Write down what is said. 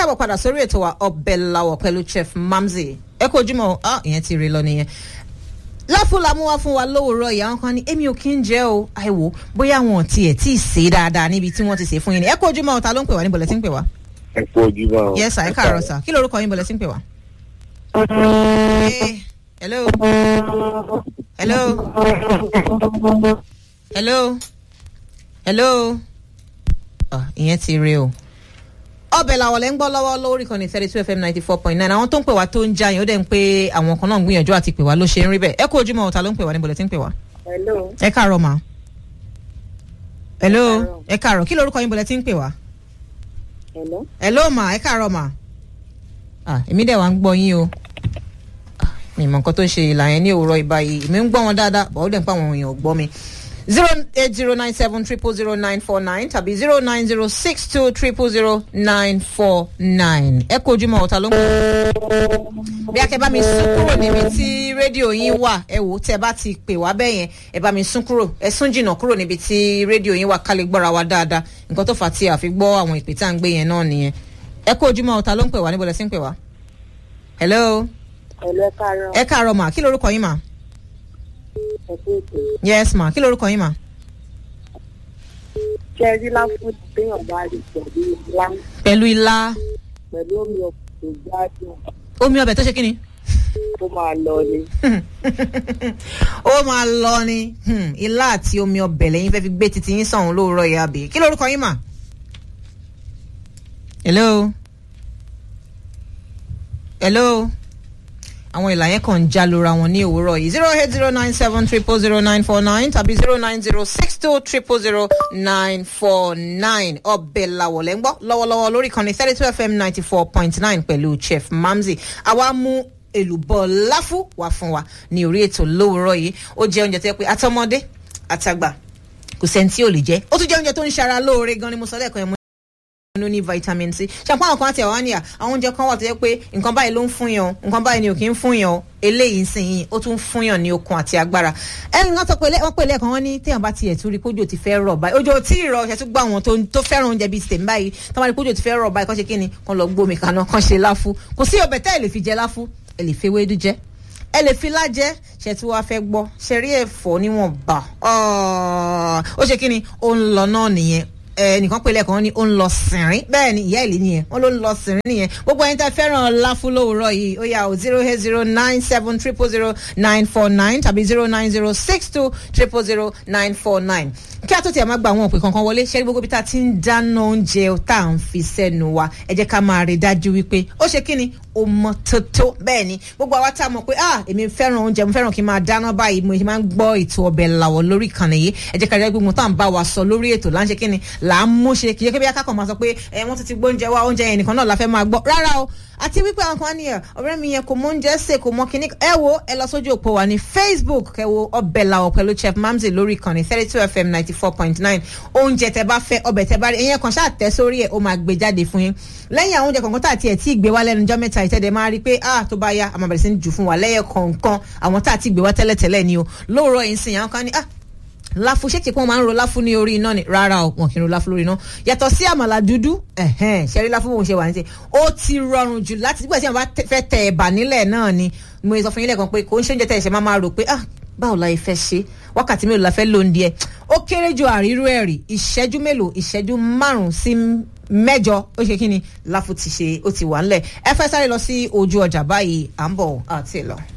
káàbọ̀ padà sórí ètò wa ọbẹ̀ làwọ̀ pẹ̀lú chef mamzi ẹ kó ojúmọ́ ọ ìyẹn ti rí lọ nìyẹn láfúlà mú wá fún wa lówùúrọ̀ ìyá wọn kan ní èmi ò kí ń jẹ́ o àìwò bóyá wọn tiẹ̀ tí ì sè é dáadáa níbi tí wọ́n ti sè é fún yín ni ẹ kó ojúmọ́ ta ló ń pè wá níbo lẹ ti ń pè wá. ẹ kú ojúmọ́ o. yes sir ẹ káàárọ̀ sir kí lorúkọ yín bó lẹ ti ń pè wá. Eh, hello hello hello hello Ah, ìyẹn ti rí o ọbẹ̀ làwọn lẹ́ ń gbọ́ lọ́wọ́ lórí kan ní thirty two fm ninety four point nine àwọn tó ń pè wá tó ń já yẹn ó dẹ̀ ń pé àwọn kan náà ń gbìyànjú àti pè wá ló ṣe ń rí bẹ́ẹ̀ ẹ kú ojúmọ́ ọ̀tá ló ń pè wá níbo lẹ ti ń pè wá. hello ẹ káàárọ̀ mà. hello káàárọ̀. ẹ káàárọ̀ kí lorúkọ yín bó lẹ ti ń pè wá. hello hello mà ẹ káàárọ̀ mà. ah èmi dẹ̀ wá ń gbọ́ yín o. Ah, mi mọ̀ nǹkan tó ń ṣe ìlà yẹn ní òwúrọ̀ ìbá yìí èmi ń gbọ́ wọn dáadáa bọ̀ ó dẹ̀ ń pa àwọn èèyàn ò gbọ́ mi zero eight zero nine seven triple zero nine four nine tàbí zero nine zero six two triple zero nine four nine ẹ kó ojúmọ́ ọ̀tá ló ń pè bí akẹ́ bá mi sún kúrò níbi tí rédíò yín wà ẹ wò ó tẹ́ bá ti pè wá bẹ́ẹ̀ yẹn ẹ bá mi sún kúrò ẹ sún jìnnà kúrò níbi tí rédíò yín wà ká lè gbọ́ra wa dáadáa nǹkan tó fà á tí a fi gbọ́ àwọn ìpè tá à ń gbé yẹn náà nìyẹn ẹ kó ojúmọ́ ọ̀tá ló ń pè wá níbo lẹ sí ń pè wá. hello hello ẹ káàárọ̀ ẹ káàárọ̀ mà kí lorúkọ yín mà. ẹ kú ètò yes mà kí lorúkọ yín mà. ṣe rí láfún téèyàn bá rí pẹ̀lú ilá pẹ̀lú ilá pẹ̀lú omi ọkùnrin gbádùn omi ọbẹ̀ tó ṣe kí ni. tó máa lọ ni ó máa lọ ni Hmm, ilá àti omi ọbẹ̀ lẹ́yìn fẹ́ fi gbé titi yín sọ̀hún lóòrọ̀ ìyá àbí kí lorúkọ yín mà. hello hello àwọn ìlà yẹn kàn ń já lóra wọn ní òwúrọ̀ yìí zero eight zero nine seven triple zero nine four nine tàbí zero nine zero six two triple zero nine four nine ọbẹ̀ làwọ̀ lẹ́ ń gbọ́ lọ́wọ́lọ́wọ́ lórí kan ní thirty two fm ninety four point nine pẹ̀lú chef mamzi àwa mú èlùbọ́ láfú wá fún wa ní orí ètò lówùúrọ̀ yìí ó jẹ́ oúnjẹ tó yẹ pé àtọmọdé àtàgbà kò sẹ́ni tí ò lè jẹ́ ó tún jẹ́ oúnjẹ tó ń ṣara lóore gan ni mo sọ lẹ́ẹ̀kan yẹn mo ló ní vitamin c ṣàpọ̀ àwọn kan àti àwọn àníyà àwọn oúnjẹ kan wà tó yẹ pé nǹkan báyìí ló ń fún yàn o, nǹkan báyìí ni ò kí ń fún yàn o, eléyìí ń sìn yín ó tún fún yàn ní okun àti agbára ẹni wọn sọ pé wọn pè lẹ́ẹ̀kan wọn ní téèyàn bá tiẹ̀ tún rí kójò ti fẹ́ rọ̀ báyìí ojú tí ì rọ̀ ṣe tún gbọ́ àwọn tó tó fẹ́ràn oúnjẹ bíi tèmi báyìí tó bá rí kójò ti fẹ́ rọ̀ báyìí kán ṣe kí ni kán lọ gbómi kaná kán ṣe láfú kò sí ọbẹ̀ tẹ́ ẹ lè fi jẹ láfú ẹ lè fi ewédú jẹ ẹ lè fi lájẹ ṣe tí wàá fẹ́ gbọ́ ṣe rí ẹ̀fọ́ níwọ̀nba ó ṣe kí ni ó ń lọ náà nìyẹn ẹnìkan pè lẹ́ẹ̀kan ní ó ń lọ sìnrín bẹ́ẹ̀ ni ìyá ìlú nìyẹn wọ́n ló ń lọ sìnrín nìyẹn gbogbo ẹni tẹ́ fẹ́ràn láfú lówùúrọ̀ yìí ó yà ó zero eight zero nine seven triple zero nine four nine tàbí zero nine zero six two triple zero nine four nine kí a tó tiẹ̀ máa gba àwọn òpè kankan wọlé ṣẹ́rí gbogbo bí tá a ti ń dáná oúnjẹ tá à ń fi sẹ́nu wa ẹ jẹ́ ká máa rí dájú wípé ó ṣe kí ni ó mọ tótó bẹ́ẹ̀ ni gbogbo àwa tá a mọ̀ pé ah èmi fẹ́ràn oúnjẹ mo fẹ́ràn kí n máa dáná báyìí mo máa ń gbọ́ ètò ọbẹ̀ làwọ̀ lórí ìkànnì yìí ẹ jẹ́ ká rí gbogbo tá à ń bá wa sọ lórí ètò là ń ṣe kí ni là ń mú ṣe kì í ṣe kí bí akákan máa sọ pé ẹ wọ́n ti ti gbóúnjẹ wá oúnjẹ yẹn nìkan náà la fẹ́ máa gbọ́ rárá o àti wípé àwọn kan nìyẹn ọ̀rẹ́ mi yẹn kò mọ oúnjẹ sè kò mọ kíní ẹ wo ẹ lọ sójú òpó wa ní facebook kẹ wo ọbẹ̀ làwọ̀ pẹ̀lú chef mamzi lórí ìkànnì thirty two fm ninety four point nine oúnjẹ tẹ bá fẹ́ ọbẹ̀ tẹ bá rí ẹ̀yẹn kan ṣáà tẹ sórí ẹ̀ ó máa gbé jáde fún yín lẹ́yìn àwọn oúnjẹ kọ̀ọ̀kan tá àti ẹ̀ tí ì gbé wá lẹ́nu jọ́ mẹ́ta ìtẹ́dẹ̀ máa rí pé ah tó bá yá àmọ́ bẹ̀rẹ̀ sí ní jù fún wa lẹ́yẹ kọ̀ọ̀kan àwọn tá àti gbé wá tẹ́lẹ̀tẹ́lẹ̀ ni o lóòrọ̀ yìí sìn àwọn kan ní ah láfu ṣé kí wọ́n máa ń ro láfu ní orí iná ni rárá o wọn kì í ro láfu lórí iná yàtọ̀ sí àmàlà dúdú ṣẹ́rí láfu bó ń ṣe wà ní ṣe ó ti rọrùn jù láti nígbà tí wọ́n bá fẹ́ tẹ ẹ̀bà nílẹ̀ náà ni mo sọ fún yín lẹ́ẹ̀kan pé kò ń ṣe oúnjẹ tẹ̀ ṣe máa máa rò pé ah báwo la fẹ́ ṣe wákàtí mélòó la fẹ́ lò ń díẹ̀ ó kéré ju àrírú ẹ̀rì ìṣẹ́jú mélòó ìṣẹ́jú márùn-ún sí mẹ́jọ ó ṣe kí ni láfu ti ṣe ó ti wà ńlẹ̀ ẹ fẹ́ sáré lọ sí ojú ọjà báyìí à ń bọ̀ àti lọ.